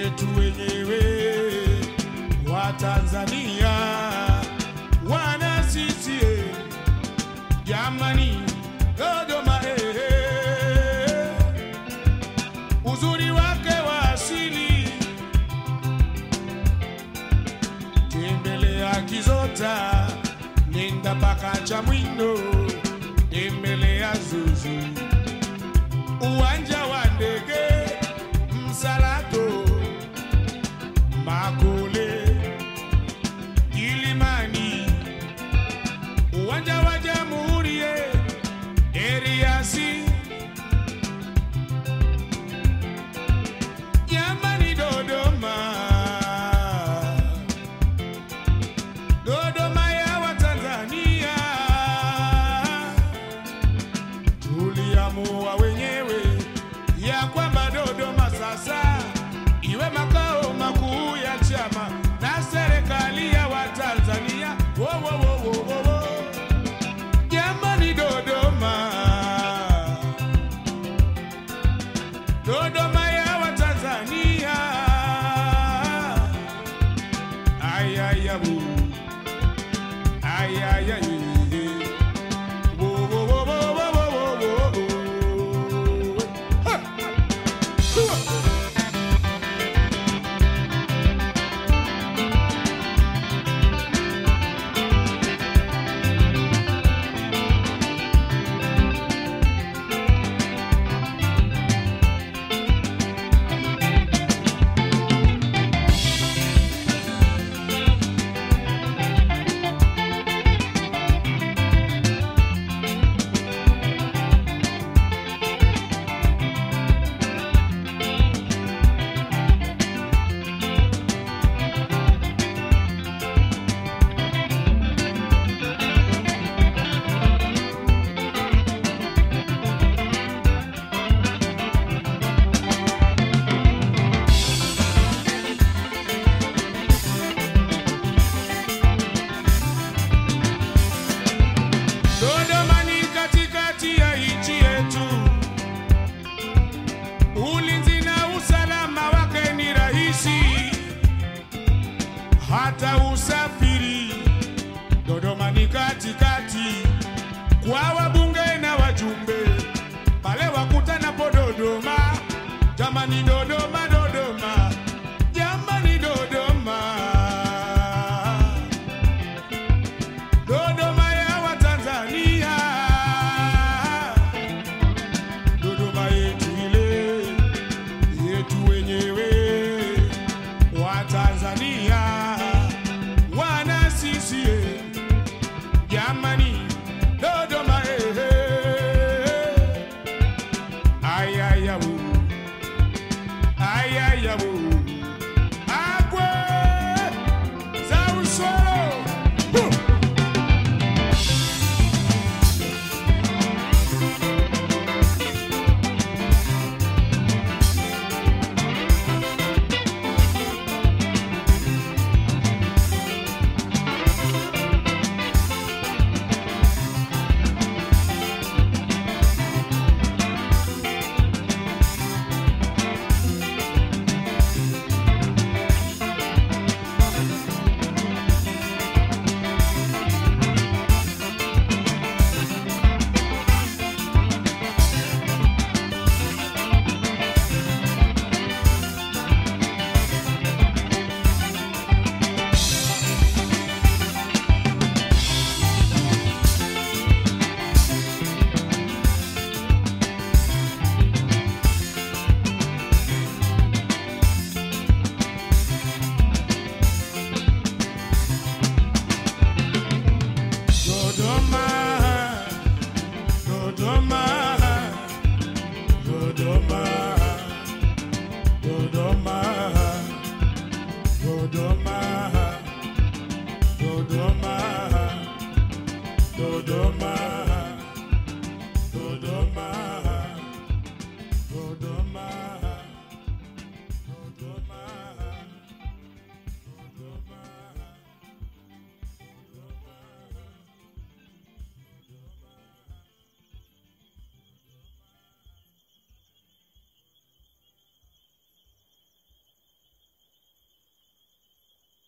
yetu wenyewe wa Tanzania, wana CCM jamani, Dodoma eh, eh. uzuri wake wa asili, tembelea Kizota, nenda mpaka Chamwindo, tembelea Zuzu, uwanja wa ndege Msalato, Makole, Kilimani, uwanja wa Jamhuri, eh, Eriasi, jamani Dodoma, Dodoma ya Watanzania, tuliamua wenyewe ya kwamba Dodoma sasa iwe makao makuu ya chama na serikali ya Watanzania. Wo, wo, wo, wo, wo, wo. Jamani Dodoma, Dodoma ya Watanzania, ayaya bu, ayaya ye. Wo, wo, wo, wo, wo, wo, wo, wo, wo. Ha! Hua! Dodoma ni katikati ya nchi yetu, ulinzi na usalama wake ni rahisi, hata usafiri. Dodoma ni katikati kwa wabunge na wajumbe, pale wakutanapo Dodoma. Jamani Dodoma, Dodoma, jamani Dodoma. Dodoma ya Watanzania, Dodoma yetu ile yetu wenyewe wa Tanzania, wana CCM jamani, Dodoma eh, eh. ayaya wo, ayaya wo, agwe za usoro Huh! Dodoma, Dodoma, Dodoma.